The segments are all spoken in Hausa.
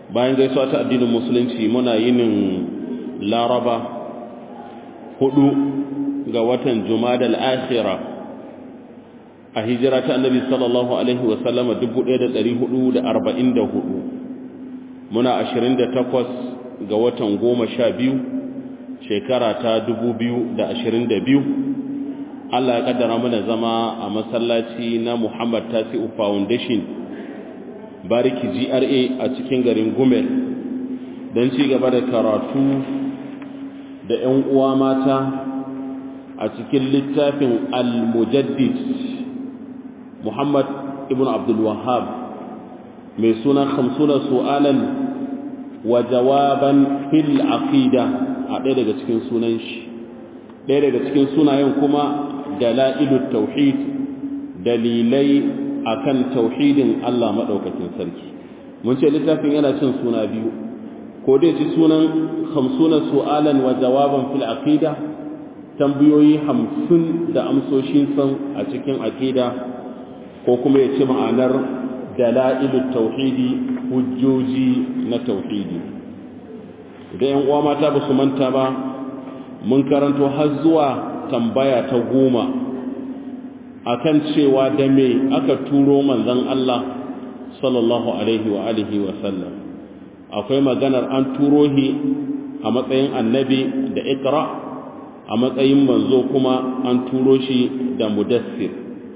bayan gaisuwa ta addinin musulunci muna yinin laraba hudu ga watan jumadal akhira a hijira ta annabi sallallahu alaihi wasallama 1444 muna 28 ga watan goma sha biyu shekara ta 2022 Allah ya kaddara mana zama a masallaci na Muhammad Tasi'u Foundation bariki GRA a cikin garin Gumel don ci gaba da karatu da 'yan uwa mata a cikin littafin Al-Mujaddid Muhammad ibn Abdul Wahhab mai suna 50 su'alan wa jawaban fil aqida a ɗaya daga cikin sunan shi ɗaya daga cikin sunayen kuma dala'ilut tauhid dalilai akan tauhidin Allah madaukakin sarki mun ce littafin yana cin suna biyu ko dai ci sunan 50 su'alan wa jawaban fil aqida tambayoyi 50 da amsoshin san a cikin aqida ko kuma ya ci ma'anar dala'ilut tauhidi hujjoji na tauhidi idan yan uwa mata ba su manta ba mun karanto har zuwa tambaya ta goma akan cewa da me aka turo manzon Allah sallallahu alaihi wa alihi wa sallam akwai maganar an turo shi a matsayin annabi da ikra a matsayin manzo kuma an turo shi da mudassir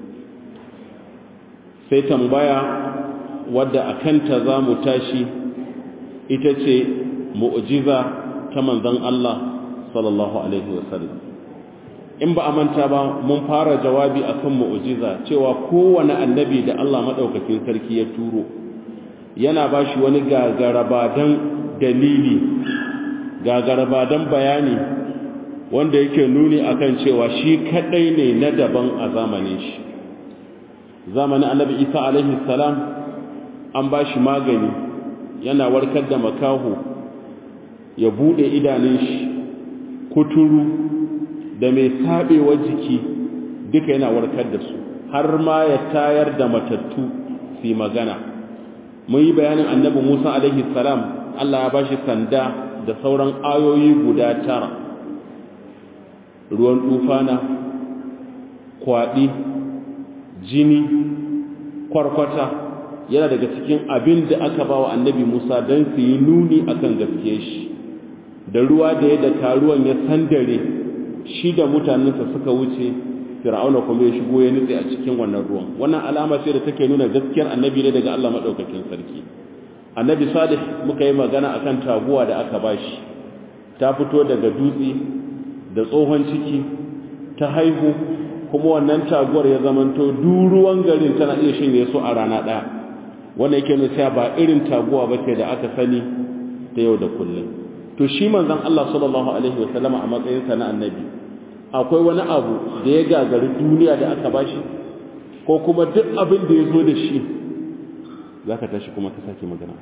sai tambaya wadda a kanta za mu tashi ita ce mu'jiza ta manzon Allah sallallahu alaihi wasallam in ba a manta ba mun fara jawabi akan mu'jiza cewa kowane annabi da Allah madaukakin sarki ya turo yana bashi wani gagarabadan dalili gagarabadan bayani wanda yake nuni akan cewa shi kadai ne na daban a zamanin shi zamanin annabi Isa alaihi salam an bashi magani yana warkar da makaho ya bude idanun shi kuturu da mai sabewa jiki duka yana warkar da su har ma ya tayar da matattu su magana mun yi bayanin annabi Musa alaihi salam Allah ya bashi sanda da sauran ayoyi guda tara ruwan tufana kwaɗi jini kwarkwata yana daga cikin abin da aka ba wa annabi Musa don su yi nuni akan gaske shi da ruwa da ya da ruwan ya sandare shi da mutanensa suka wuce fir'auna kuma ya shigo ya nutse a cikin wannan ruwan wannan alama ce da take nuna gaskiyar annabi ne daga Allah madaukakin sarki annabi salih muka yi magana akan taguwa da aka bashi ta fito daga dutse da tsohon ciki ta haihu kuma wannan taguwar ya zamanto duruwan garin tana iya shinye su a rana ɗaya wannan yake nuna cewa ba irin taguwa ba ce da aka sani ta yau da kullum to shi manzon Allah sallallahu alaihi wa sallama a matsayin sa na annabi akwai wani abu da ya gagari duniya da aka bashi ko kuma duk abin da ya zo da shi zaka tashi kuma ka sake magana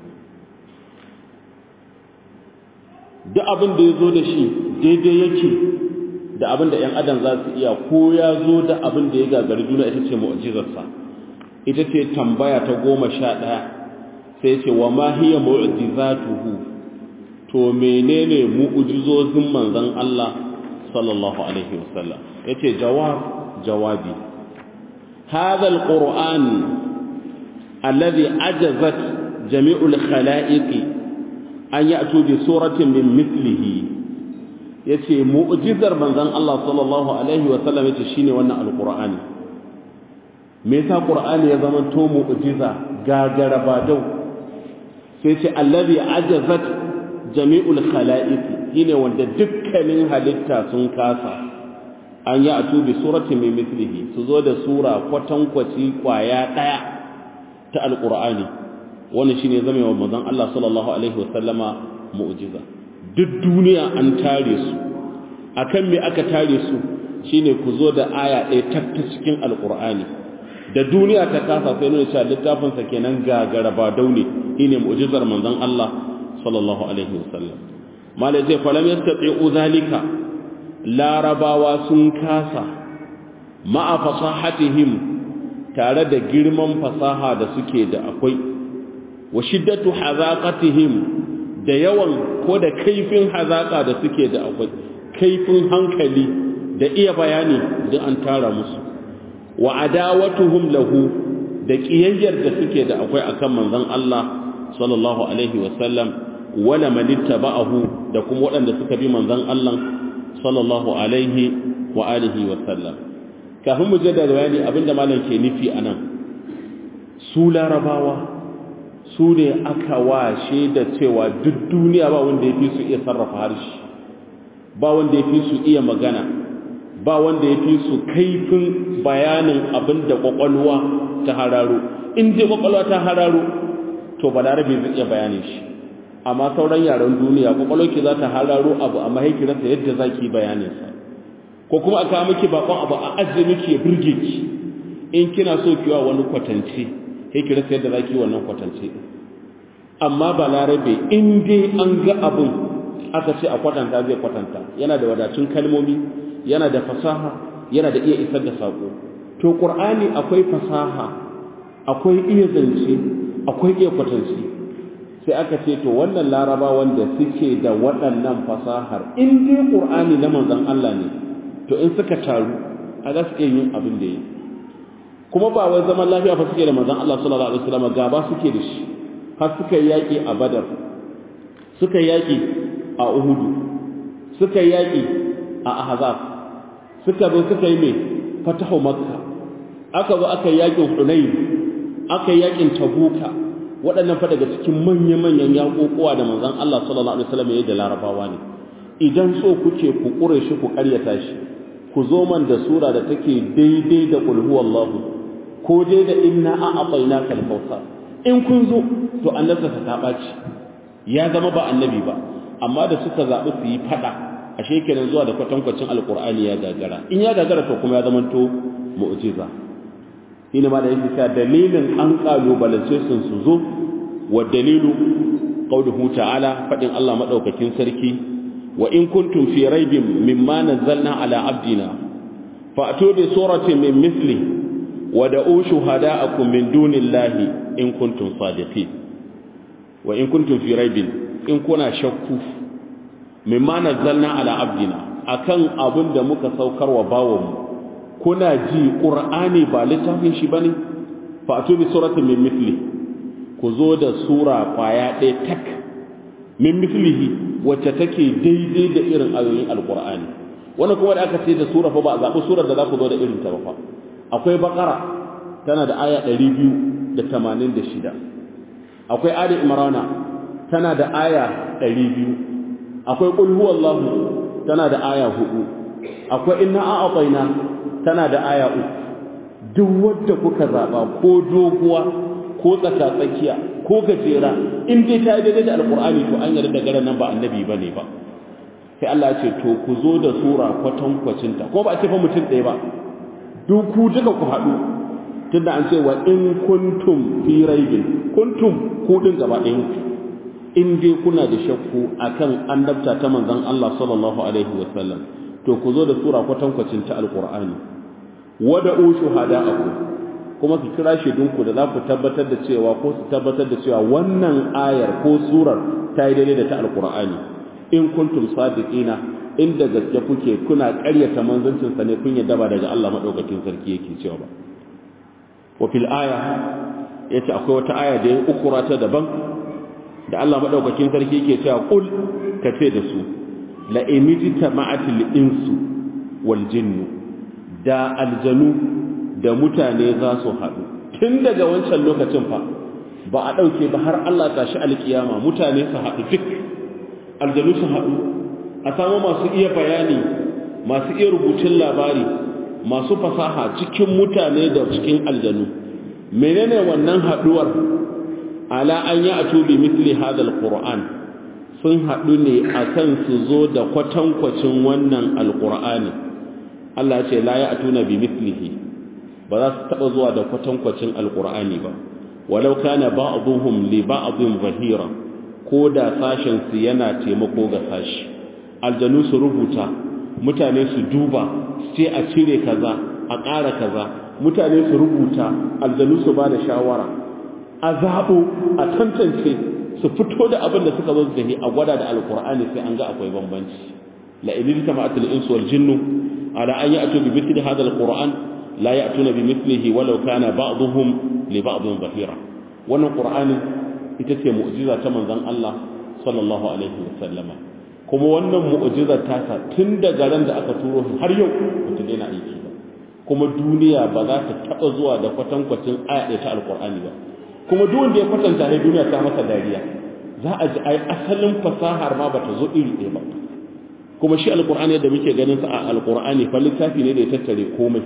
duk abin da ya zo da shi daidai yake da abin da ‘yan adam za su iya ko ya zo da abin da ya gagari duniya ita ce mu'ajizarsa ita ce tambaya ta goma sha ɗaya sai ce wa ma hiya mu'jizatuhu to menene mu'jizozin manzon Allah sallallahu alaihi wasallam yace jawab jawabi hadha alquran alladhi ajazat jami'ul khalaiqi an ya'tu bi suratin min mithlihi yace mu'jizar manzon Allah sallallahu alaihi wasallam yace shine wannan alqur'ani me yasa qur'ani ya zama to mu'jiza gagara badau sai ce allazi ajazat jami'ul khalaiq shine wanda dukkanin halitta sun kasa an yi atu bi suratin min mithlihi su zo da sura kwatankwaci kwaya daya ta alqur'ani wannan shine zama wa manzon Allah sallallahu alaihi wasallama mu'jiza duk duniya an tare su akan me aka tare su shine ku zo da aya ɗaya ta cikin alqur'ani da duniya ta kasa sai nuna cewa littafin sa kenan gagara ba daune shine mu'jizar manzon Allah sallallahu alaihi wasallam malai sai falam yastati'u zalika larabawa sun kasa ma'a fasahatihim tare da girman fasaha da suke da akwai wa shiddatu hazaqatihim da yawan ko da kaifin hazaka da suke da akwai kaifin hankali da iya bayani da an tara musu wa adawatuhum lahu da kiyayyar da suke da akwai akan manzon Allah sallallahu alaihi wa sallam wala man ittaba'ahu da kuma waɗanda suka bi manzon Allah sallallahu alaihi wa alihi wa sallam kafin mu je da bayani abinda malam ke nufi anan su larabawa su ne aka washe da cewa duk duniya ba wanda ya fi su iya sarrafa harshe ba wanda ya fi su iya magana ba wanda ya fi su kaifin bayanin abin da kwakwalwa ta hararo in dai kwakwalwa ta hararo to balarabe zai iya bayanin shi amma sauran yaren duniya kwakwalwa ki za ta hararo abu amma haiki rasa yadda za ki bayaninsa ko kuma a kawo miki bakon abu a ajiye miki ya burge ki in kina so kiwa wani kwatance sai ki rasa yadda zaki wannan kwatance amma balarabe in dai an ga abin aka ce a kwatanta zai kwatanta yana da wadatun kalmomi yana da fasaha yana da iya isar da sako to qur'ani akwai fasaha akwai iya zance akwai iya kwatance sai aka ce to wannan laraba wanda suke da waɗannan fasahar in dai qur'ani na manzon Allah ne to in suka taru a za su iya yin abin da yi kuma ba wai zaman lafiya fa suke da manzon Allah sallallahu alaihi wasallam gaba suke da shi har suka yaki a Badar suka yaki a Uhud suka yaki a Ahzab suka zo suka yi mai fatahu Makka aka zo aka yakin Hunayn aka yakin Tabuka waɗannan fa daga cikin manya-manyan yaƙoƙuwa da manzon Allah sallallahu alaihi wasallam ya da larabawa ne idan so kuke ku ƙure shi ku ƙaryata shi ku zo man da sura da take daidai da qul huwallahu ko dai da inna a'tayna kal kautsar in kun zo to annabta ta baci ya zama ba annabi ba amma da suka zabi su yi fada ashe kenan zuwa da kwatankwacin alqur'ani ya gagara in ya gagara to kuma ya zama to mu'jiza ina ma da yake cewa dalilin an kalubalance sun su zo wa dalilu qauluhu ta'ala fadin Allah madaukakin sarki wa in kuntum fi raibin mimma nazzalna ala abdina fa'tu bi suratin min mithli wa da'u shuhada'akum min dunillahi in kuntum sadiqin wa in kuntum fi raibin in kuna shakku mimma nazzalna ala abdina akan abin da muka saukar wa bawanmu kuna ji qur'ani ba littafin shi bane fa'tu bi suratin min mithli ku zo da sura kwaya ɗaya tak min mithlihi wacce take daidai da irin ayoyin alqur'ani wannan kuma da aka ce da sura fa ba zaɓi surar da za ku zo da irin ta ba fa akwai bakara tana da aya 286 akwai ali imrana tana da aya 200 akwai qul huwallahu tana da aya 4 akwai inna a'tayna tana da aya 3 duk wanda kuka zaba ko doguwa ko tsakatsakiya ko gajera in dai ta daidai da alqur'ani to an yarda da garan nan ba annabi bane ba sai Allah ya ce to ku zo da sura kwatankwacin ta ko ba a ce fa mutum ɗaya ba duk ku duka ku haɗu tunda an ce wa in kuntum fi raibin kuntum ku din gaba ɗayan in dai kuna da shakku akan annabta ta manzon Allah sallallahu alaihi wasallam to ku zo da sura kwatankwacin ta alqur'ani wada'u shuhada'akum kuma ku kira shaidunku da za ku tabbatar da cewa ko su tabbatar da cewa wannan ayar ko surar ta yi daidai da ta alqur'ani in kuntum sadiqina inda gaske kuke kuna ƙaryata manzancin sa ne kun yadda ba daga Allah madaukakin sarki yake cewa ba wa fil aya yace akwai wata aya da ya ukura ta daban da Allah madaukakin sarki yake cewa qul kace da su la imijta ma'atil insu wal jinnu da aljanu da mutane za su haɗu tun daga wancan lokacin fa ba a ɗauke ba har Allah tashi alkiyama mutane su haɗu duk aljanu su haɗu a samu masu iya bayani masu iya rubutun labari masu fasaha cikin mutane da cikin aljanu menene wannan haɗuwar ala an yi a tubi misli hadal qur'an sun haɗu ne akan su zo da kwatankwacin wannan alqur'ani Allah ya ce la ya atuna bi mislihi ba za su taɓa zuwa da kwatankwacin alqur'ani ba walau kana ba'dhum li ba'dhin zahira ko da sashen su yana taimako ga sashi aljanu su rubuta mutane su duba sai a cire kaza a ƙara kaza mutane su rubuta aljanu su ba da shawara a zaɓo a tantance su fito da abin da suka zo da shi a gwada da alkur'ani sai an ga akwai bambanci la in tama'atul insu wal jinnu ala an ya'tu bi mithli hadha alquran la ya'tuna bi mithlihi walau kana ba'dhum li ba'dhin zahira wannan qur'ani ita ce mu'jiza ta manzon Allah sallallahu alaihi wasallama kuma wannan mu'jizar tasa tun daga ran da aka turo shi har yau bata daina aiki ba kuma duniya ba za ta taba zuwa da kwatankwacin aya ɗaya ta alqur'ani ba kuma duk wanda ya kwatanta ne duniya ta masa dariya za a ji ai asalin fasahar ma bata zo iri ɗaya ba kuma shi alqur'ani da muke ganin sa a alqur'ani fa littafi ne da ya tattare komai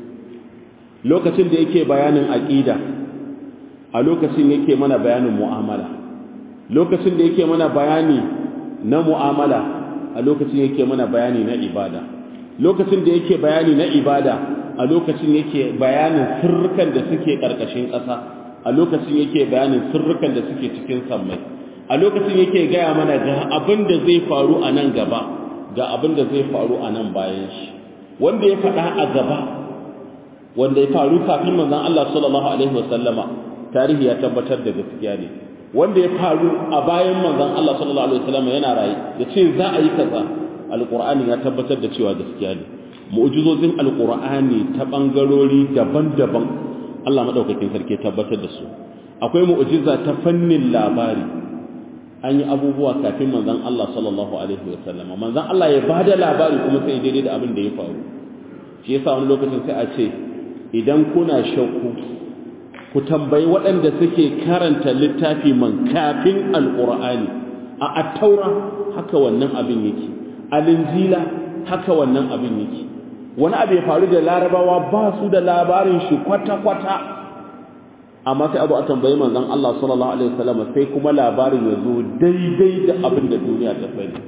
lokacin da yake bayanin aqida a lokacin yake mana bayanin mu'amala lokacin da yake mana bayani na mu'amala a lokacin yake mana bayani na ibada lokacin da yake bayani na ibada a lokacin yake bayanin sirrukan da suke ƙarƙashin ƙasa a lokacin yake bayanin sirrukan da suke cikin sammai a lokacin yake gaya mana ga abin da zai faru a nan gaba ga abin da zai faru a nan bayan shi wanda ya faɗa a gaba wanda ya faru kafin manzon Allah sallallahu alaihi wasallama tarihi ya tabbatar da gaskiya ne wanda ya faru a bayan manzon Allah sallallahu alaihi wasallama yana raye ya ce za a yi kaza alqur'ani ya tabbatar da cewa gaskiya ne mu'jizozin alqur'ani ta bangarori daban-daban Allah madaukakin sarki tabbatar da su akwai mu'jiza ta fannin labari an yi abubuwa kafin manzon Allah sallallahu alaihi wasallama manzon Allah ya bada labari kuma sai daidai da abin da ya faru shi yasa wani lokacin sai a ce idan kuna shakku ku tambayi waɗanda suke karanta littafi man kafin alqur'ani a attaura haka wannan abin yake alinjila haka wannan abin yake wani abu ya faru da larabawa ba su da labarin shi kwata-kwata amma sai abu a tambayi manzon Allah sallallahu alaihi wasallam sai kuma labarin ya zo daidai da abin da duniya ta sani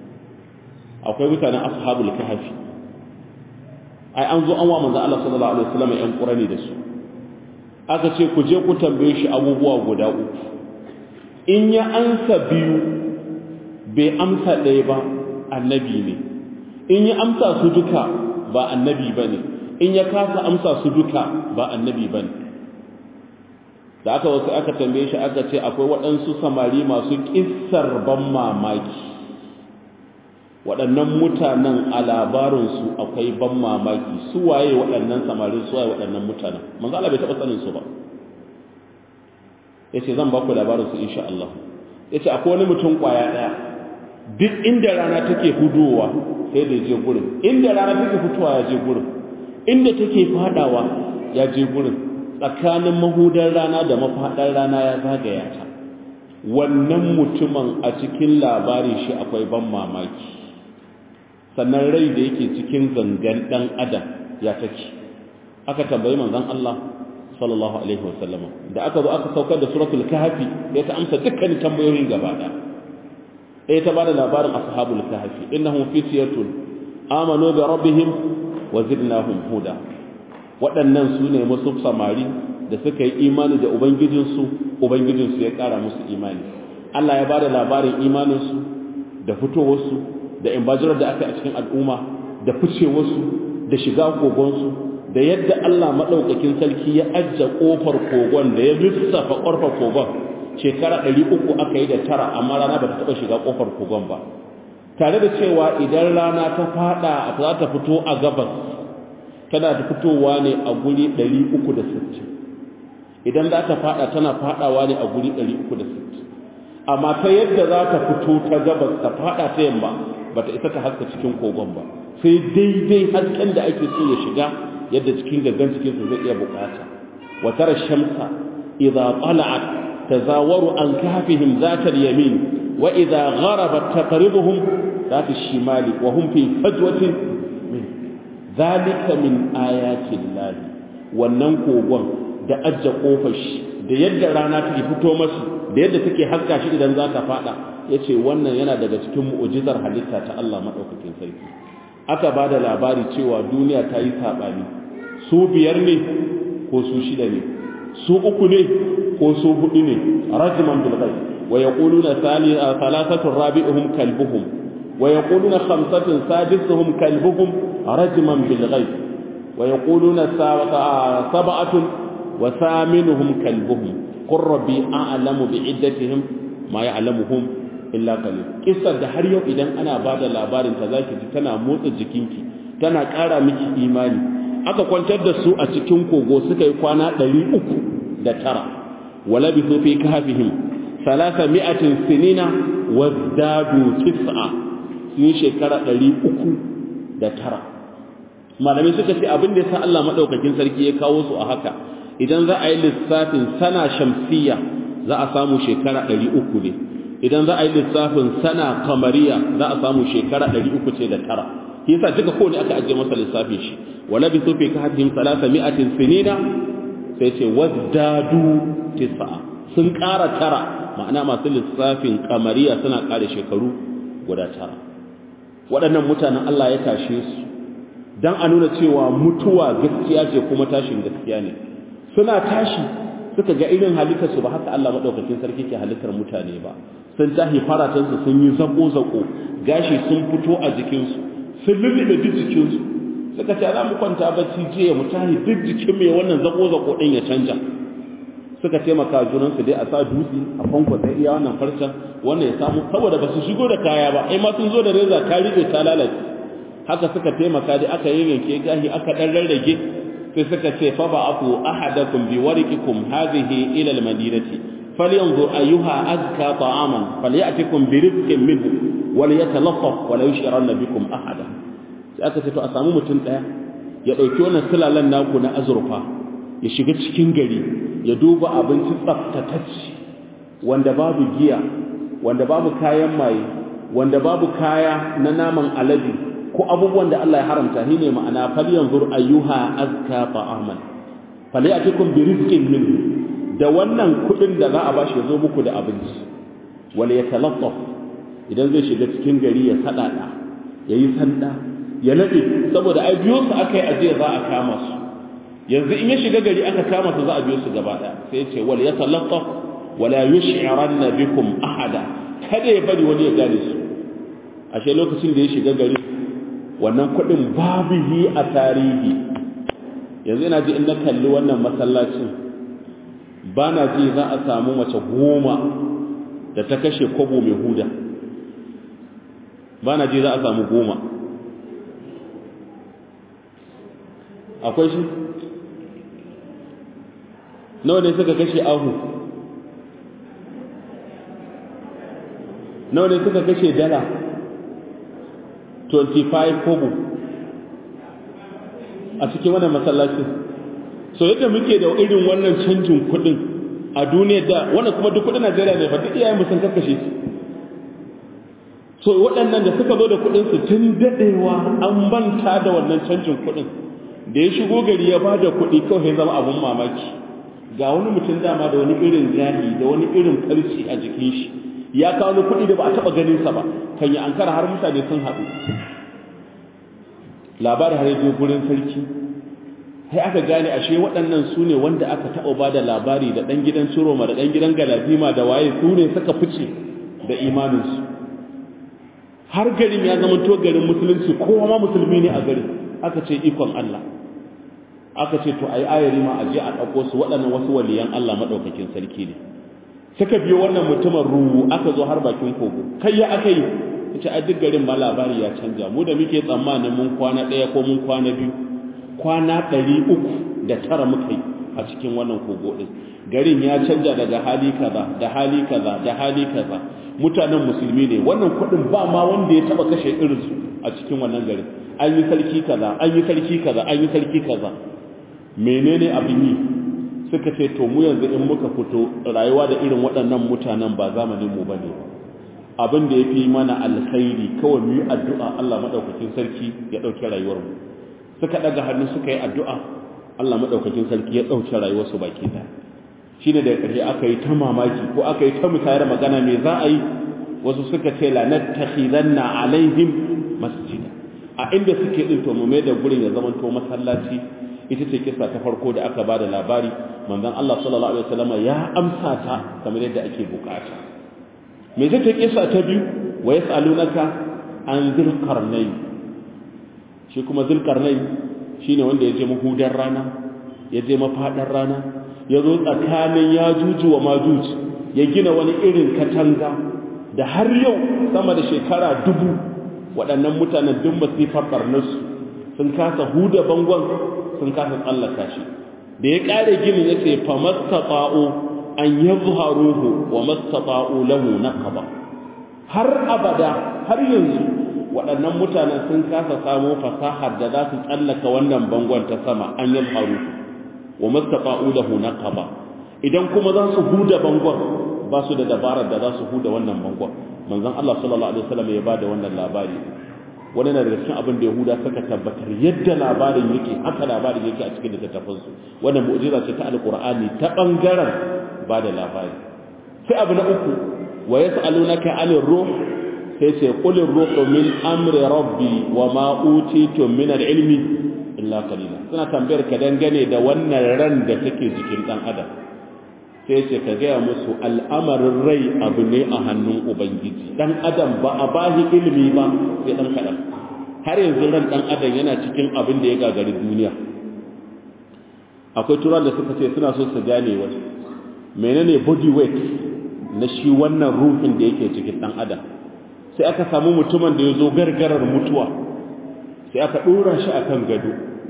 akwai mutanen ashabul kahfi ai an zo an wa manzon Allah sallallahu alaihi wasallam yan qurani da su aka ce ku je ku tambaye shi abubuwa guda uku in ya ansa biyu bai amsa ɗaya ba annabi ne in ya amsa su duka ba annabi bane in ya kasa amsa su duka ba annabi bane da aka wasu aka tambaye shi aka ce akwai waɗansu samari masu ƙissar ban mamaki waɗannan mutanen a labarinsu akwai ban mamaki su waye waɗannan samarin su waye waɗannan mutanen manzo Allah bai taɓa sanin su ba yace zan ba ku labarinsu insha Allah yace akwai wani mutum ƙwaya ɗaya duk inda rana take hudowa sai da je gurin inda rana take fitowa ya je gurin inda take fadawa ya je gurin tsakanin mahudar rana da mafaɗar rana ya zagaya ta wannan mutumin a cikin labari shi akwai ban mamaki sannan rai da yake cikin gangan ɗan adam ya take aka tambayi manzon Allah sallallahu alaihi wasallam da aka zo aka saukar da suratul kahfi ya ta amsa dukkanin tambayoyin gaba ɗaya ɗaya ta bada labarin ashabul kahfi innahum fityatun amanu bi rabbihim wa zidnahum huda waɗannan su ne musu samari da suka yi imani da ubangijinsu ubangijinsu ya ƙara musu imani Allah ya ba da labarin imaninsu da fitowarsu da imbajirar da aka yi a cikin al'umma da ficewarsu da shiga kogonsu da yadda Allah maɗaukakin sarki ya ajiye ƙofar kogon da ya lissafa ƙofar kogon shekara ɗari uku aka yi da tara amma rana ba ta taɓa shiga ƙofar kogon ba tare da cewa idan rana ta faɗa za ta fito a gabas tana da fitowa ne a guri 360 idan za ta fada tana fadawa ne a guri 360 amma ta yadda za ta fito ta gabas ta fada ta yamma ba ta isa ta haska cikin kogon ba sai daidai hasken da ake so ya shiga yadda cikin gaggan cikinsa zai iya bukata wa tara shamsa idza tala'at tazawaru an kahfihim zata yamin wa idza gharabat taqribuhum zata shimali wa hum fi fajwatin zalika min ayatin lahi wannan kogon da ajja kofar shi da yadda rana take fito masu da yadda take haska shi idan za ta fada yace wannan yana daga cikin mu'jizar halitta ta Allah madaukakin sarki aka bada labari cewa duniya ta yi sabani su biyar ne ko su shida ne su uku ne ko su hudu ne rajman bil ghaib wa yaquluna thalathatu rabi'uhum kalbuhum ويقولون خمسة سادسهم كلبهم رجما بالغيب ويقولون سبعة وثامنهم كلبهم qur rabbi a'lamu bi iddatihim ma ya'lamuhum illa qalil kissar da har yau idan ana bada labarin ta zaki ji tana motsa jikinki tana ƙara miki imani aka kwantar da su a cikin kogo suka yi kwana 300 da tara wala bi fi kahfihim salasa mi'atin sinina wazdadu tis'a sun shekara 300 da tara malamai suka ce abin da yasa Allah madaukakin sarki ya kawo su a haka idan za a yi lissafin sana shamsiyya za a samu shekara 300 ne idan za a yi lissafin sana kamariya za a samu shekara 300 ce da tara yasa duka kowane aka ajiye masa lissafin shi wala bi sufi ka hadhim salasa mi'atin sinina sai ce wazdadu tis'a sun ƙara tara ma'ana masu lissafin kamariya suna ƙara shekaru guda tara waɗannan mutanen Allah ya tashe su dan a nuna cewa mutuwa gaskiya ce kuma tashin gaskiya ne suna tashi suka ga irin halittar su ba haka Allah madaukakin sarki ke halittar mutane ba sun tahi faratansu sun yi zako zako gashi sun fito a jikinsu sun lullube duk jikinsu suka ce za mu kwanta bacci jiya mu tahi duk jikin mai wannan zako zako din ya canja suka taimaka junansu dai a sa dutse a fanko sai iya wannan farcen wannan ya samu saboda ba su shigo da kaya ba ai ma sun zo da reza ta rike ta lalace haka suka taimaka dai aka yayyanke gahi aka dan rarrage sai suka ce fa ba'athu ahadakum bi wariqikum hadhihi ila al-madinati falyanzur ayyuha azka ta'aman falyatikum bi rizqin minhu walyatalaffaf wala yushiranna bikum ahada sai aka ce to a samu mutum daya ya dauki wannan sulalan naku na azurfa ya shiga cikin gari ya duba abinci tsaftatacce wanda babu giya wanda babu kayan maye wanda babu kaya na naman alade ko abubuwan da Allah ya haramta shi ne ma'ana fal yanzur ayyuha azka ta'aman falyatikum bi rizqin minhu da wannan kudin da za a bashi ya zo muku da abinci wala yatalaffaf idan zai shiga cikin gari ya sadada yayi sanda ya nade saboda ai biyo su akai aje za a kama su yanzu in ya shiga gari aka kama su za a biyo su gaba daya sai ya ce wal yatalaffaf wala yush'iranna bikum ahada kada ya bari wani ya gane su ashe lokacin da ya shiga gari wannan kudin babu yi a tarihi yanzu ina ji in na kalli wannan masallacin ba na ji za a samu mace goma da ta kashe kwabo mai huda ba na ji za a samu goma akwai shi nawa ne suka kashe ahu nawa ne suka kashe dala 25 kobo a cikin wannan masallacin so yadda muke da irin wannan canjin kudin a duniyar da wannan kuma duk kudin Najeriya ne ba duk iyayen sun kakkashe su so waɗannan da suka zo da kudin su tun dadewa an manta da wannan canjin kudin da ya shigo gari ya bada kudi kawai zama abun mamaki ga wani mutum dama da wani irin gahi da wani irin farci a jikin shi ya kawo kudi da ba a taba ganin sa ba kan yi ankara har mutane sun haɗu labarin har yaje gurin sarki sai aka gane ashe waɗannan su ne wanda aka taɓa ba da labari da ɗan gidan Ciroma da ɗan gidan Galadima da waye su ne suka fice da imaninsu har garin ya zama to garin musulunci kowa ma musulmi ne a garin aka ce ikon Allah aka ce to ayi ayari ma aje a ɗauko su waɗannan wasu waliyan Allah maɗaukakin sarki ne suka biyo wannan mutumin ruhu aka zo har bakin kogo kai ya aka yi ita a duk garin ma labari ya canja mu da muke tsammanin mun kwana ɗaya ko mun kwana biyu kwana ɗari uku da tara muka yi a cikin wannan kogo ɗin garin ya canja daga hali kaza da hali kaza da hali kaza mutanen musulmi ne wannan kuɗin ba ma wanda ya taɓa kashe irinsu a cikin wannan garin an yi sarki kaza an yi sarki kaza an yi sarki kaza menene abin yi suka ce to mu yanzu in muka fito rayuwa da irin waɗannan mutanen ba zamanin mu bane abin da yafi mana alkhairi kawai mu yi addu'a Allah madaukakin sarki ya dauke rayuwar mu suka daga hannu suka yi addu'a Allah madaukakin sarki ya dauke rayuwar su baki ɗaya shine da ƙarshe aka yi ta mamaki ko aka yi ta mutayar magana me za a yi wasu suka ce la nattakhidanna alaihim masjida a inda suke din to mu mai da gurin ya zama to masallaci ita ce kisa ta farko da aka bada labari manzon Allah sallallahu alaihi wasallam ya amsa ta kamar yadda ake bukata me ce ta kisa ta biyu wa yasalunaka an dhil qarnayn shi kuma dhil qarnayn shine wanda ya je mahudar rana ya je mafadar rana ya zo tsakanin ya juju wa majuji ya gina wani irin katanga da har yau sama da shekara dubu waɗannan mutanen duk masifar ɓarnarsu sun kasa huda bangon sun kasa tsallaka shi da ya ƙare ginin ya ce fa mastaɓa'u an yi zuharuhu wa mastaɓa'u lahu naqaba har abada har yanzu waɗannan mutanen sun kasa samo fasahar da za su tsallaka wannan bangon ta sama an yi zuharuhu wa mastaɓa'u lahu naqaba idan kuma za su huda bangon ba su da dabarar da za su huda wannan bangon manzon Allah sallallahu alaihi wasallam ya bada wannan labari wani na daga cikin abin da Yahuda suka tabbatar yadda labarin yake haka labarin yake a cikin littattafan su wannan mu'jiza ce ta alqur'ani ta bangaren bada labari sai abu na uku wa yas'alunaka 'anil ruh sai ce qul ruhu min amri rabbi wa ma utitum min al-ilmi illa qalila suna tambayar ka dangane da wannan ran da take jikin dan adam sai ce ka gaya musu al'amarin rai abu ne a hannun ubangiji dan adam ba a bahi ilimi ba sai dan kaɗan har yanzu ran dan adam yana cikin abin da ya gagari duniya akwai turan da suka ce suna so su gane wani menene body weight na shi wannan ruhin da yake cikin dan adam sai aka samu mutumin da ya zo gargarar mutuwa sai aka ɗora shi akan gado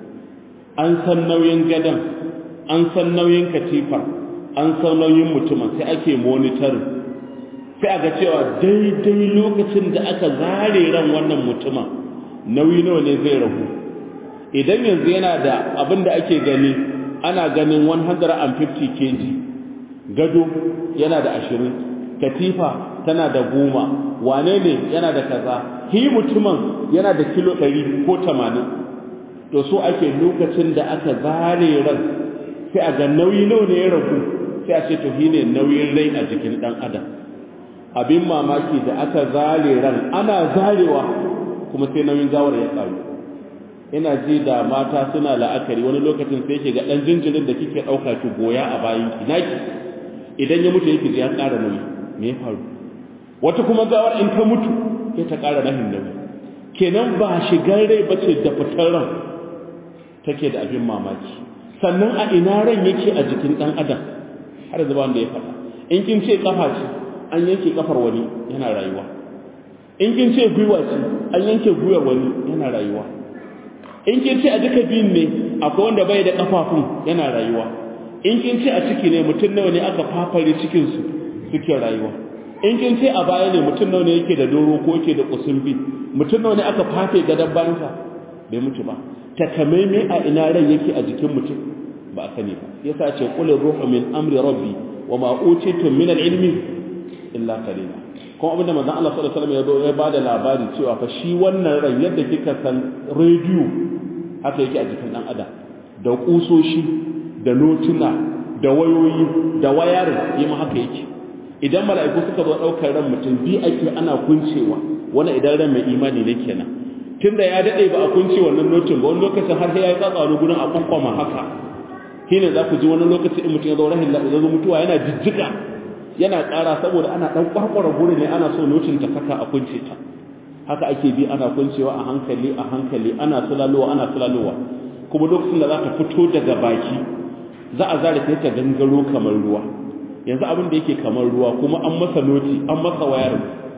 an san nauyin gadon an san nauyin katifar an san nauyin mutumin sai ake monitorin sai aga cewa daidai lokacin da aka zare ran wannan mutumin nauyi nawa ne zai ragu idan yanzu yana da abin da ake gani ana ganin 150 kg gado yana da 20 katifa tana da goma wane ne yana da kaza hi mutumin yana da kilo 100 ko 80 to so ake lokacin da aka zare ran sai a ga nauyi nawa ne ya ragu sai a ce to shine nauyin rai a jikin dan adam abin mamaki da aka zare ran ana zarewa kuma sai nauyin gawar ya karu ina ji da mata suna la'akari wani lokacin sai ke ga dan jinjirin da kike dauka ki goya a bayan ki naki idan ya mutu yake ya ƙara nauyi me ya faru wata kuma gawar in ta mutu sai ta ƙara rahin nauyi kenan ba shigar rai bace da fitar ran take da abin mamaki sannan a ina ran yake a jikin dan adam har zuba wanda ya faɗa in kin ce kafa ce an yanke kafar wani yana rayuwa in kin ce gwiwa ce an yanke gwiwar wani yana rayuwa in kin ce a duka biyun ne akwai wanda bai da kafafun yana rayuwa in kin ce a ciki ne mutum nawa ne aka fafare cikin su suke rayuwa in kin ce a baya ne mutum nawa ne yake da doro ko yake da kusumbi mutum nawa ne aka fafe gadon bayansa bai mutu ba takamaimai a ina ran yake a jikin mutum ba a sani ba yasa ce qul ruhu min amri rabbi wa ma utitum min al-ilmi illa qalila kuma abinda manzon Allah sallallahu alaihi wasallam ya bada labari cewa fa shi wannan ran yadda kika san radio haka yake a jikin dan adam da kusoshi da notuna da wayoyi da wayar yi ma haka yake idan mala'iku suka zo daukar ran mutum bi ake ana kuncewa wannan idan ran mai imani ne kenan tunda ya dade ba a kunce wannan notin ba wani lokacin har sai ya yi tsatsaro gurin a kwankwama haka shine za ku ji wani lokaci in mutum ya zo rahin lafiya zo mutuwa yana jijjiga yana ƙara saboda ana ɗan ƙwarƙwara guri ne ana so notin ta saka a kunce ta haka ake bi ana kuncewa a hankali a hankali ana sulalowa ana sulalowa kuma lokacin da za ta fito daga baki za a zare ta ta gangaro kamar ruwa yanzu abin da yake kamar ruwa kuma an masa noti an masa wayar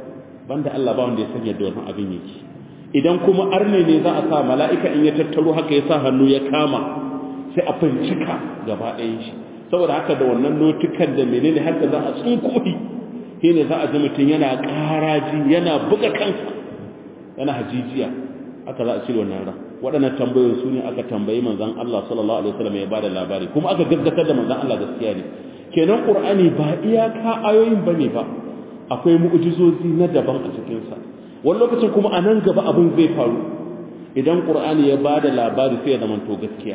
banda Allah ba wanda ya sanya da wannan abin yake idan kuma arne ne za a sa mala'ika in ya tattaro haka ya sa hannu ya kama sai a bincika gaba ɗayan shi saboda haka da wannan notukan da menene haka za a tsunkohi shi ne za a ji mutum yana ƙaraji yana buga kansa yana hajijiya haka za a cire wannan ran waɗannan tambayoyin su ne aka tambayi manzon Allah sallallahu alaihi wasallam ya bada labari kuma aka gaskatar da manzon Allah gaskiya ne kenan qur'ani ba iyaka ayoyin bane ba akwai mu'jizozi na daban a cikin sa wani lokacin kuma a nan gaba abin zai faru idan qur'ani ya bada labari sai ya zama to gaskiya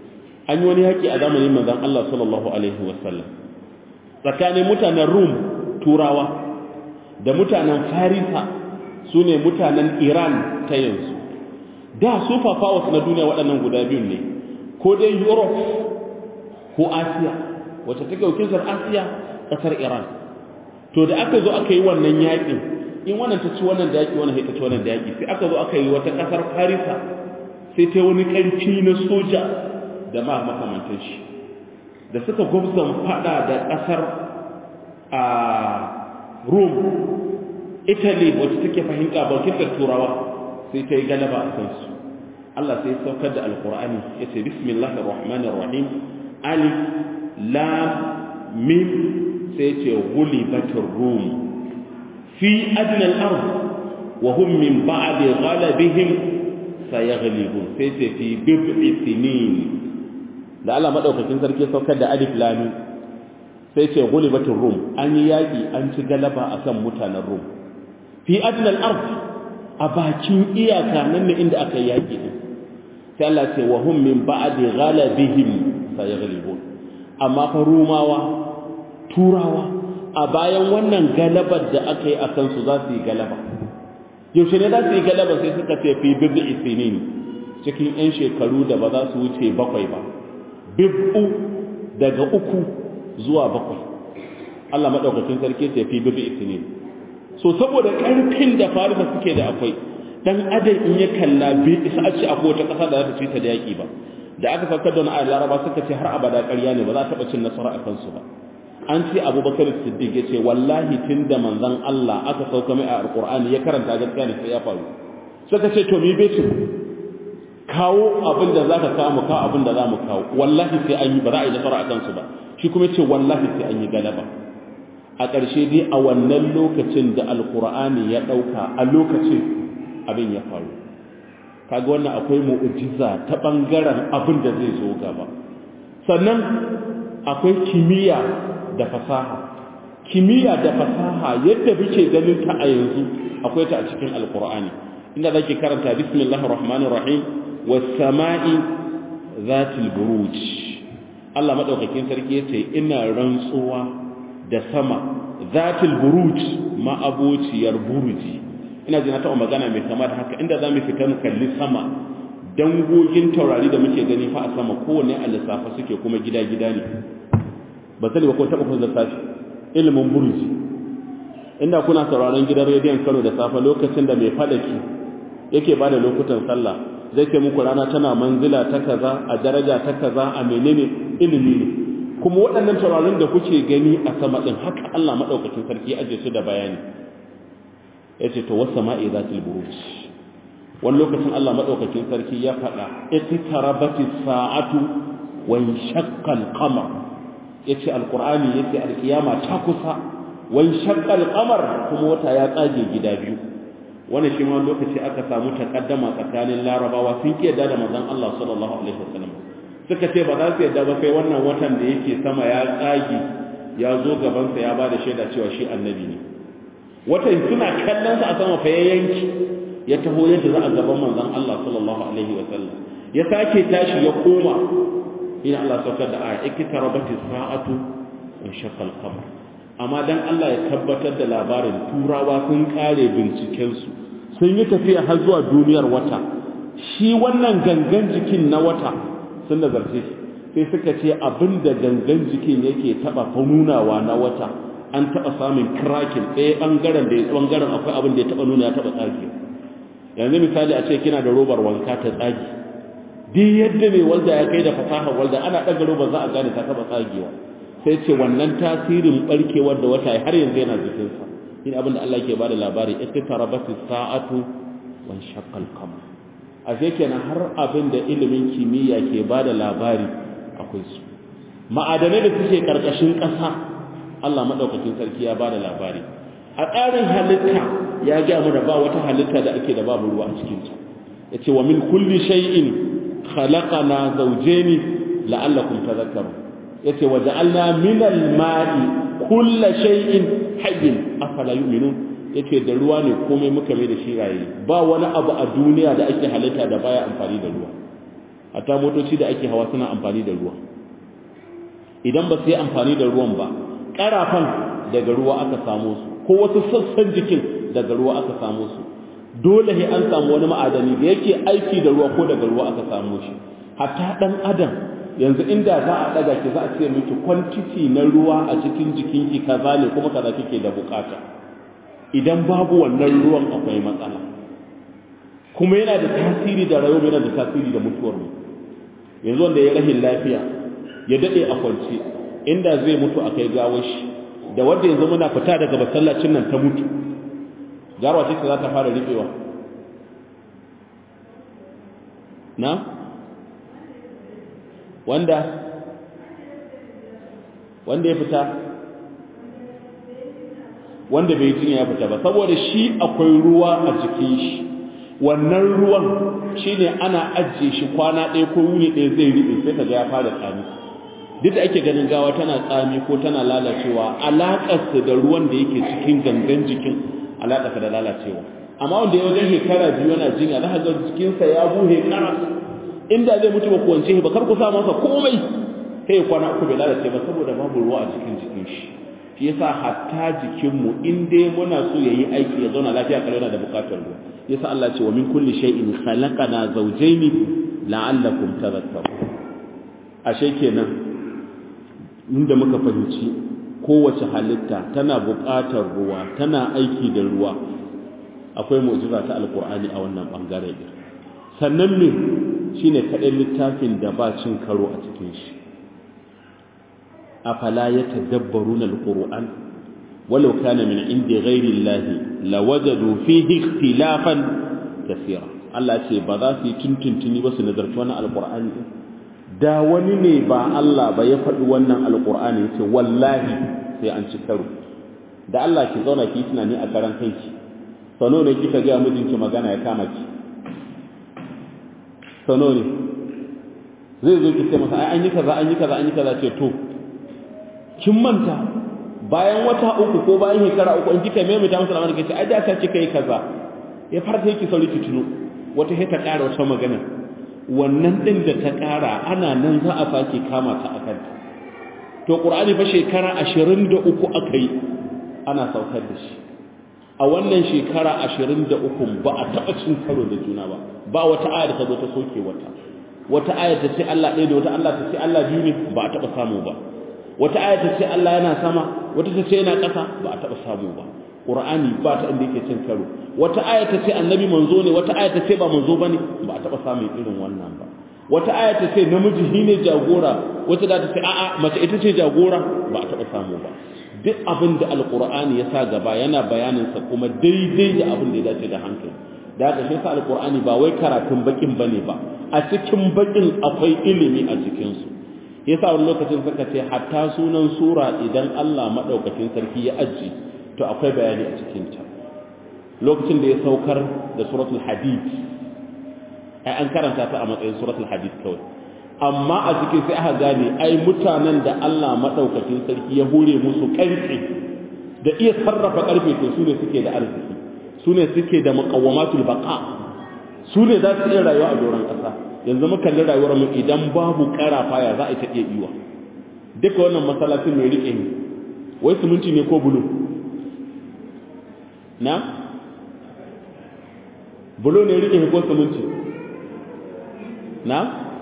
an yi wani haƙi a zamanin manzan Allah sallallahu Alaihi wasallam tsakanin mutanen Rum turawa da mutanen Farisa su ne mutanen Iran ta yanzu da su wasu na duniya waɗannan guda biyun ne ko dai Europe ko Asiya wacce take wakiltar Asiya ƙasar Iran to da aka zo aka yi wannan yaƙin in wannan ta ci wannan da yaƙi wannan ta ci wannan da yaƙi sai aka zo aka yi wata ƙasar Farisa sai ta wani ƙarfi na soja da ma makamantan shi da suka gwamzan fada da ƙasar a rome italy wacce take fahimta bakinta turawa sai ta yi galaba a kansu allah sai saukar da alkur'ani ya ce bismillahir rahmanir rahim alif lam mim sai ce ghulibatir rum fi adna al-ard wa hum min ba'di ghalabihim sayaghlibun sai ce fi bid'i sinin da Allah madaukakin sarki saukar da alif lam sai ce ghulibatir rum an yi yaki an ci galaba akan mutanen rum fi adna al-ard a bakin iyaka nan ne inda aka yaki din sai Allah ce wa hum min ba'di ghalabihim sayaghlibun amma fa rumawa turawa a bayan wannan galabar da aka yi a kansu za su yi galaba yaushe ne za su yi galaba sai suka ce fi bibu isinin cikin 'yan shekaru da ba za su wuce bakwai ba bibu daga uku zuwa bakwai Allah maɗaukakin sarki ce fi bibu isinin so saboda ƙarfin da farisa suke da akwai dan adam in ya kalla bai isa a ce akwai wata ƙasa da za ta ci ta da yaƙi ba da aka saukar da wani laraba suka ce har abada ƙarya ne ba za a taɓa cin nasara a kansu ba an ce abubakar siddiq ya ce wallahi tun da manzon Allah aka sauka mai a alƙur'ani ya karanta gaskiya ne sai ya faru suka ce to mi betin kawo abin da za ka kawo mu kawo abin da za mu kawo wallahi sai an yi ba za a yi nasara a kansu ba shi kuma ce wallahi sai an yi galaba a ƙarshe dai a wannan lokacin da alƙur'ani ya ɗauka a lokacin abin ya faru kaga wannan akwai mu'jiza ta bangaren abin da zai zo gaba sannan akwai kimiyya da fasaha kimiyya da fasaha yadda muke ganin ta a yanzu akwai ta a cikin alqur'ani inda zaki karanta bismillahir rahmanir rahim was sama'i zatil buruj Allah madaukakin sarki yace ina rantsuwa da sama zatil buruj ma abociyar buruji ina ji na taɓa magana mai kama da haka inda za mu fita mu kalli sama dangogin taurari da muke gani fa a sama kowane a lissafa suke kuma gida-gida ne ba sani ba ko taɓa kun lissafi ilimin burji inda kuna sauraron gidan rediyon kano da safe lokacin da mai fadaki yake ba da lokutan sallah zai ce muku rana tana manzila ta kaza a daraja ta kaza a menene ilimi ne kuma waɗannan taurarin da kuke gani a sama ɗin haka Allah maɗaukakin sarki ya ajiye su da bayani ya ce to wasu ma'i za ta buruj wani lokacin Allah maɗaukakin sarki ya faɗa iqtarabati sa'atu wa shaqqa al-qamar yace alqur'ani yace alkiyama ta kusa wa shaqqa al-qamar kuma wata ya tsage gida biyu wannan shi ma lokaci aka samu takaddama tsakanin larabawa sun ki yadda da manzon Allah sallallahu alaihi wasallam suka ce ba za su yadda ba sai wannan watan da yake sama ya tsage ya zo gaban sa ya bada shaida cewa shi annabi ne watan suna kallon sa a sama fa yanki ya taho yadda za a gaban manzon Allah sallallahu alaihi wa sallam ya sake tashi ya koma ina Allah saukar da aya ikitarabati sa'atu wa shaqqa al-qamar amma dan Allah ya tabbatar da labarin turawa sun kare binciken su sun yi tafiya har zuwa duniyar wata shi wannan gangan jikin na wata sun nazarce shi sai suka ce abinda gangan jikin yake taba nunawa na wata an taba samun krakin ɗaya bangaren da bangaren akwai abin da ya taba nuna ya taba tsage yanzu misali a ce kina da robar wanka ta tsagi duk yadda mai walda ya kai da fasaha walda ana ɗaga robar za a gane ta taɓa tsagewa sai ce wannan tasirin barkewar da wata har yanzu yana jikinsa shi abin da Allah ke ba da labari iqtarabati sa'atu wa shaqqa al-qamar a kenan har abin da ilimin kimiyya ke ba da labari akwai su ma'adanai da suke karkashin ƙasa Allah madaukakin sarki ya ba da labari a tsarin halitta ya ga mu da ba wata halitta da ake da babu ruwa a cikin ta yace wa min kulli shay'in khalaqana zawjayn la'allakum tadhakkarun yace wa ja'alna min al-ma'i kulli shay'in hayyin afala yu'minun yace da ruwa ne komai muka mai da shi raye ba wani abu a duniya da ake halitta da baya amfani da ruwa hatta motoci da ake hawa suna amfani da ruwa idan ba su yi amfani da ruwan ba karafan daga ruwa aka samu su ko wasu sassan jikin daga ruwa aka samu su dole sai an samu wani ma'adani da yake aiki da ruwa ko daga ruwa aka samu shi hatta dan adam yanzu inda za a daga ki za a ce miki quantity na ruwa a cikin jikinki kaza ne kuma kaza kike da bukata idan babu wannan ruwan akwai matsala kuma yana da tasiri da rayuwa yana da tasiri da mutuwar mu yanzu wanda ya rahin lafiya ya dade a kwance inda zai mutu a kai gawar shi da wanda yanzu muna fita daga masallacin nan ta mutu garwa ce za ta fara riɓewa na wanda wanda ya fita wanda bai jinya ya fita ba saboda shi akwai ruwa a jikin shi wannan ruwan shine ana ajiye shi kwana ɗaya ko wuni ɗaya zai riɓe sai kaga ya fara tsami duk da ake ganin gawa tana tsami ko tana lalacewa alaƙarsa da ruwan da yake cikin gangan jikin alaƙarsa da lalacewa amma wanda ya wajen shekara biyu yana jinya za ka ga jikinsa ya buhe karas inda zai mutu ba kuwance ba kar ku sa masa komai sai kwana uku bai lalace ba saboda babu ruwa a cikin jikin shi shi yasa hatta jikinmu in dai muna so yayi aiki ya zauna lafiya kalau yana da bukatar ruwa yasa Allah ce wa min kulli shay'in khalaqana zawjayn la'allakum tadhakkarun ashe kenan inda muka fahimci kowace halitta tana buƙatar ruwa tana aiki da ruwa akwai mu'jiza ta alqur'ani a wannan bangare din sannan ne shine kadai littafin da ba cin karo a cikin shi afala yatadabbaruna alquran walau kana min indi ghairi llahi lawajadu fihi ikhtilafan kaseera Allah ce ba za su yi tuntuntuni ba su nazarci wannan alqur'ani da wani ne ba Allah ba ya faɗi wannan alqur'ani yace wallahi sai an ci karo da Allah ki zauna ki tunani a karan kanki sano ne kika ga mijinki magana ya kama ki sano ne zai zo ki ce masa ai an yi kaza an yi kaza an yi kaza ce to kin manta bayan wata uku ko bayan shekara uku in kika maimaita masa lamarin kace ai da ka ce kai kaza ya farta yake sauri ki tuno wata sai ta ƙara wata magana wannan din da ta ƙara ana nan za a sake kama ta akan ta to qur'ani fa shekara 23 aka yi ana saukar da shi a wannan shekara 23 ba a taɓa cin karo da juna ba ba wata aya da ta zo ta soke wata wata aya ta ce Allah ɗaya da wata Allah ta ce Allah biyu ne ba a taɓa samu ba wata aya ta ce Allah yana sama wata ta ce yana ƙasa ba a taɓa samu ba Qur'ani ba ta inda yake cin karo wata aya ta ce annabi manzo ne wata aya ta ce ba manzo bane ba a taɓa samun irin wannan ba wata aya ta ce namiji shi ne jagora wata da ta ce a'a mace ita ce jagora ba a taɓa samu ba duk abin da alqur'ani ya sa gaba yana bayanin sa kuma daidai da abin da ya dace da hankali da haka shi sa alqur'ani ba wai karatun bakin bane ba a cikin bakin akwai ilimi a cikin su yasa wani lokacin suka ce hatta sunan sura idan Allah madaukakin sarki ya aji to akwai bayani a cikin ta lokacin da ya saukar da suratul hadid ai an karanta ta a matsayin suratul hadid kawai amma a cikin sai aka gane ai mutanen da Allah madaukakin sarki ya hore musu karfi da iya sarrafa karfe to su ne suke da arziki su ne suke da muqawamatul baqa su ne za su iya rayuwa a doron ƙasa yanzu muka kalli rayuwar mu idan babu karafa ya za a ta iya iwa duka wannan masallacin mai rike ni wai siminti ne ko bulu na bulo ne rike ni ko siminti na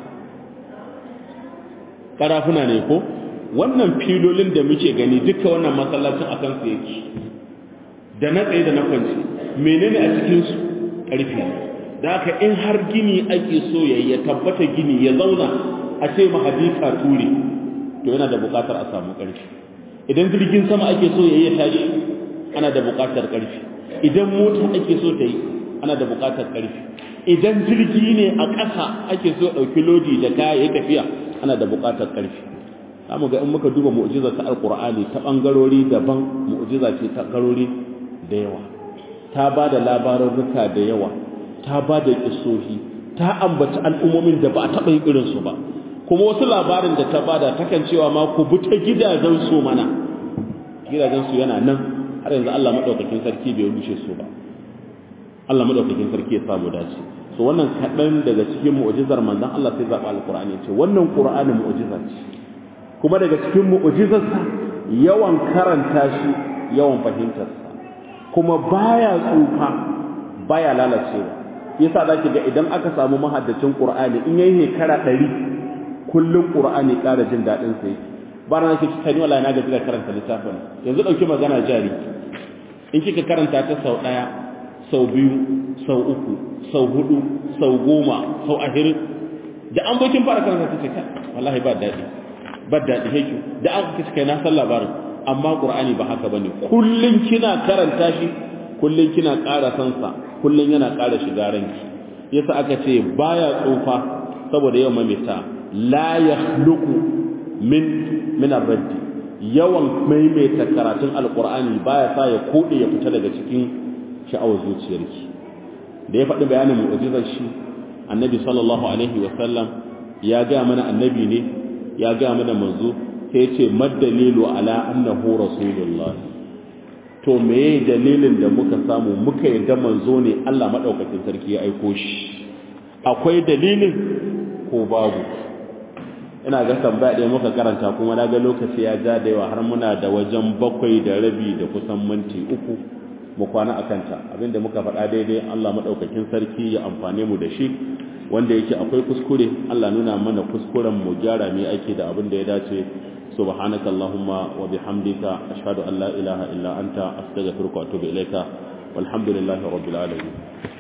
karafuna ne ko wannan filolin da muke gani duka wannan masallacin a kansu yake da na tsaye da na kwanci menene a cikinsu ƙarfi ne da haka in har gini ake so ya ya tabbata gini ya zauna a ce mahadika ture to yana da buƙatar a samu ƙarfi idan jirgin sama ake so ya ya tashi ana da buƙatar ƙarfi idan mota ake so ta yi ana da buƙatar ƙarfi idan jirgi ne a ƙasa ake so ɗauki lodi da kaya ya tafiya ana da buƙatar ƙarfi zamu ga in muka duba mu'jiza ta alqur'ani ta bangarori daban mu'jiza ce ta garori da yawa ta ba da labarurruka da yawa ta ba da kisohi ta ambaci al'ummomin da ba a taɓa yin irinsu ba kuma wasu labarin da ta bada takan cewa ma ku bi ta gidajen su mana gidajen su yana nan har yanzu Allah madaukakin sarki bai rushe su ba Allah madaukakin sarki ya samu dace so wannan kaɗan daga cikin mu'jizar manzon Allah sai zaɓa alqur'ani ce wannan qur'ani mu'jiza ce kuma daga cikin mu'jizarsa yawan karanta shi yawan fahimtarsa kuma baya tsufa baya lalacewa yasa zaki ga idan aka samu mahaddacin qur'ani in yayi shekara 100 kullun qur'ani ƙara jin dadin sa yake ba na kike tani wallahi na gaji da karanta littafin yanzu dauki magana jari in kika karanta ta sau daya sau biyu sau uku sau hudu sau goma sau ahirin da an bokin fara karanta ta ce wallahi ba dadi ba daɗi heki da aka kace kai na san labarin amma qur'ani ba haka bane kullun kina karanta shi kullun kina ƙara san sa kullun yana ƙara shiga ranki yasa aka ce baya tsufa saboda yawan mamita la yakhluqu min min ar-radd yawan maimaita karatun alqur'ani baya sa ya kode ya fita daga cikin sha'awar zuciyarki da ya faɗi bayanin mu'jizar shi annabi sallallahu alaihi wa sallam ya ga mana annabi ne ya ga mana manzo sai ya ce madalilu ala annahu rasulullah to meye dalilin da muka samu muka yadda manzo ne Allah madaukakin sarki ya aiko shi akwai dalilin ko babu ina ga tambaya ɗaya muka karanta kuma na ga lokaci ya ja da yawa har muna da wajen bakwai da rabi da kusan minti uku mu kwana a kanta abinda muka faɗa daidai Allah maɗaukakin sarki ya amfane mu da shi wanda yake akwai kuskure Allah nuna mana kuskuren mu gyara mai aiki da abin da ya dace subhanaka allahumma wa bihamdika ashhadu an la ilaha illa anta astaghfiruka wa atubu ilaika walhamdulillahi rabbil alamin